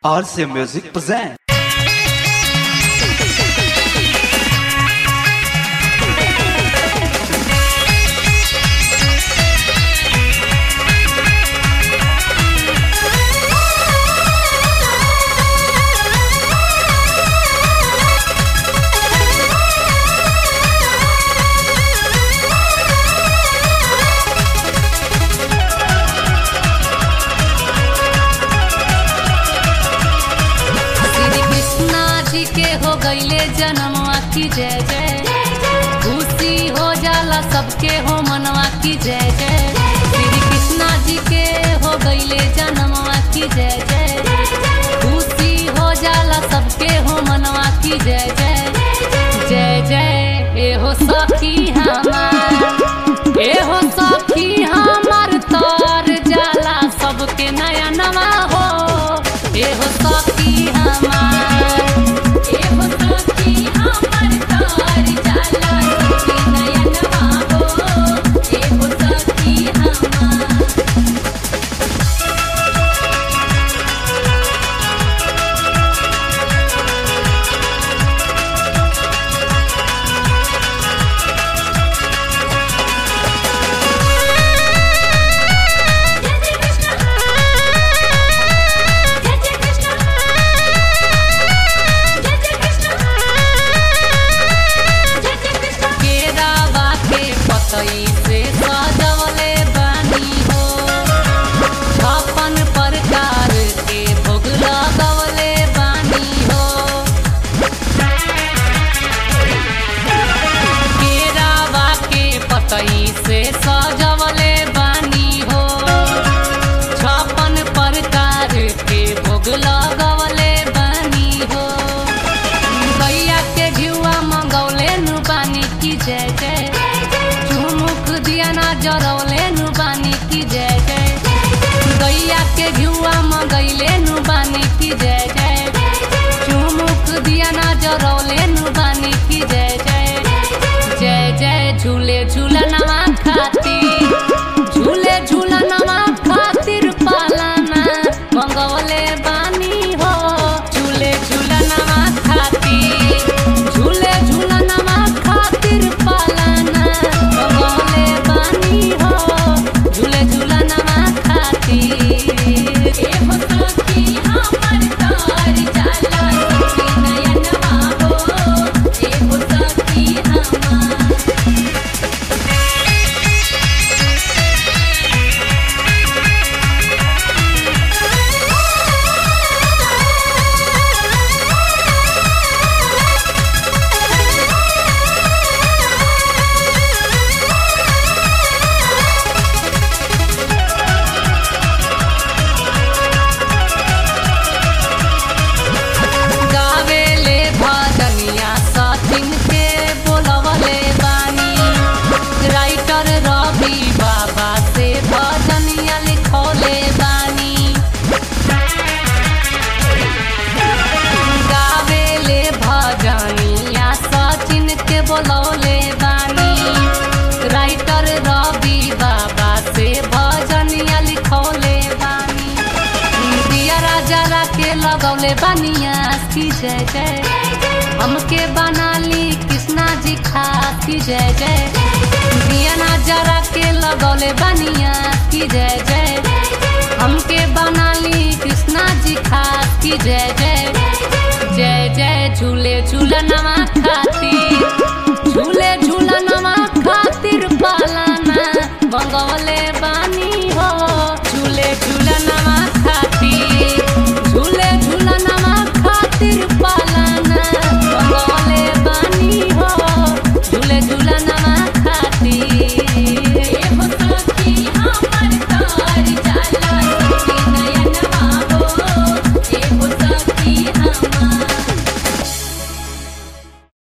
RCA Music present. Shri Krishna जी के हो गईले जन्मवा की जय जय खुशी हो जाला सबके हो मनवा की जय जय श्री कृष्णा जी के हो गईले जन्मवा की जय जय खुशी हो जाला सबके हो मनवा की जय जय जय जय ए हो सखी हमार ए हो सखी हमार तर जाला सबके नया नवा हो ए हो सखी हमार ए हो सखी हमार तर जाला सबके नया नवा हो ए हो सखी हमार केरावा के पतई से सजवले बानी हो छप्पन प्रकार के भोग लगवले बानी हो केरावा के पतई से सजवले बानी हो छप्पन प्रकार के भोग लगवले बानी हो गैया के घिउआ मंगौले नु बानी की जय जय चुमुक दिया ना जरौले नु बानी की जय जय गैया के घिउआ मंगैले नु बानी की जय जय चुमुक दिया ना जरौले नु बानी की जय जय जय जय झूले झूलनवा खातिर झूले झूलनवा खातिर पालना मंगवले बानी हो झूले झूलनवा खातिर झूले झूलनवा खातिर पालना मंगवले बानी हो झूले झूलनवा खातिर ए हो सखी हमर तार जाला सखी नयनवा हो ए हो सखी हमार गावेले भजनिया सचिन के बोलवले बानी राइटर रवि बाबा से भजनिया लिखौले बानी गावेले भजनिया सचिन के बोलौले बानी राइटर रवि बाबा से भजनिया लिखौले बानी दिया राजा के लगौले बनिया की जय जय हमके बनाली कृष्णा जी खास की जय जय दिया नजरा के लगौले बनिया की जय जय हमके बनाली कृष्णा जी खास की जय जय जय जय झूले झूलनवा